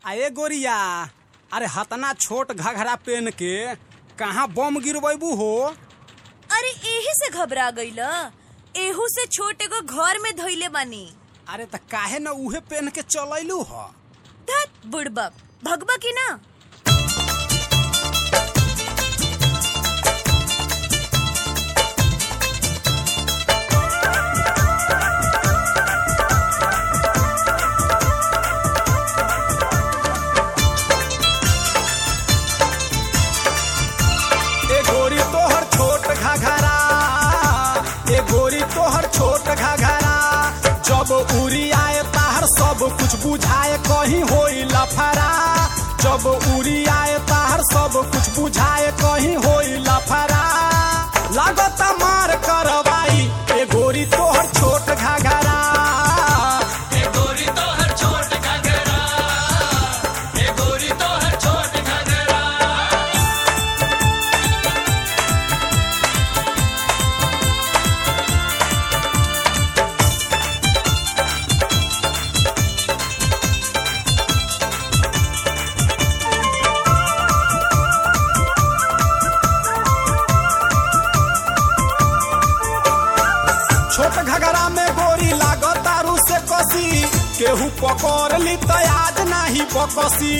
आए गोरिया अरे हतना छोट घघरा पेन के कहाँ बम गिरबू हो अरे एही से घबरा गईल एहू से छोटे को घर में धइले बानी अरे त काहे न उहे पेन के चलैलू ह धत बुड़बक भगबा की ना ए गोरी तोहर छोट घघरा ए गोरी तोहर छोट घघरा जब उड़ी आए ताहर सब कुछ बुझाए कहीं होई लफरा जब उड़ी आए ताहर सब कुछ बुझाए कहीं होई लफरा लागत मार करवाई ए गोरी तोहर छोट घघरा छोट घगरा में गोरी लागत तारू से कसी केहू पकड़ ली तो आज नाही बकसी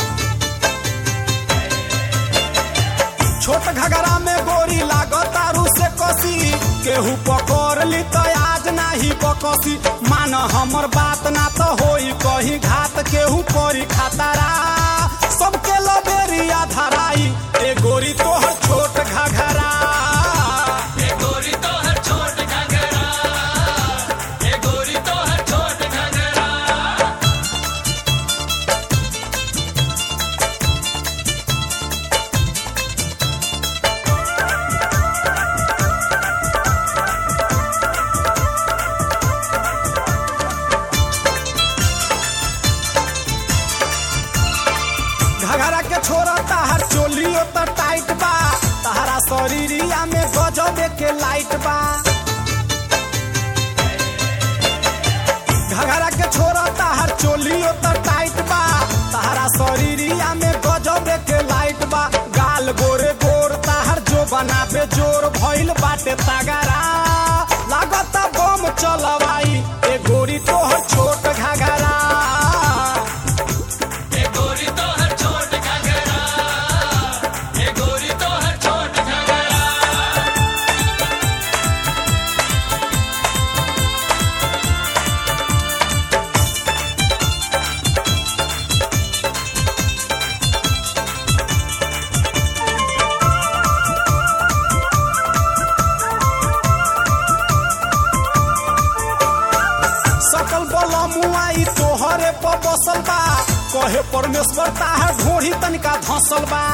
छोट घगरा में गोरी लागत तारू से कसी केहू पकड़ ली तो आज नाही बकसी मान हमर बात ना तो होई कहीं घात केहू करी खातारा सबके लबेरिया धराई ए गोरी तोहर छोट घघरा घघरा के छोरा ताहर चोलियो त टाइट बा ताहरा शरीरिया में गजबे के लाइट बा घघरा के छोरा ताहर चोलियो त टाइट बा ताहरा शरीरिया में गजबे के लाइट बा गाल गोरे गोर ताहर जो बनाबे जोर भइल बाटे तगरा लागत बम चलवाई ए गोरी तोहर छोट घघरा सकल बल मुआई तोहरे पर बसल बा कहे परमेश्वर ताहर ढोढ़ी तनिका धसल बा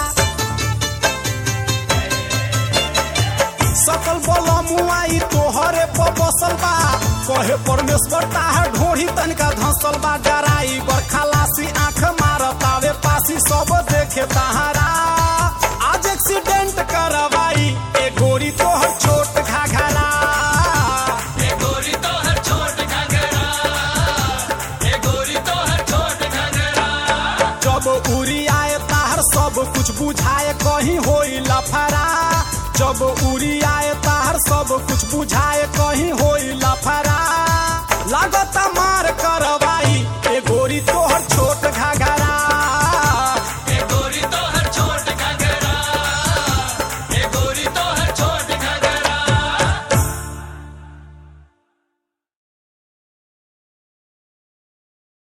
सकल बल मुआई तोहरे पर बसल बा कहे परमेश्वर ताहर ढोढ़ी तनिका धसल बा डराई बर खलासी आंख मारतावे पासी सब देखे ताहरा आज एक्सीडेंट करवाई ए गोरी तोहर छोट घाघरा जब उड़ी आए ताहर सब कुछ बुझाए कहीं होई लफरा जब उड़ी आए ताहर सब कुछ बुझाए कहीं हो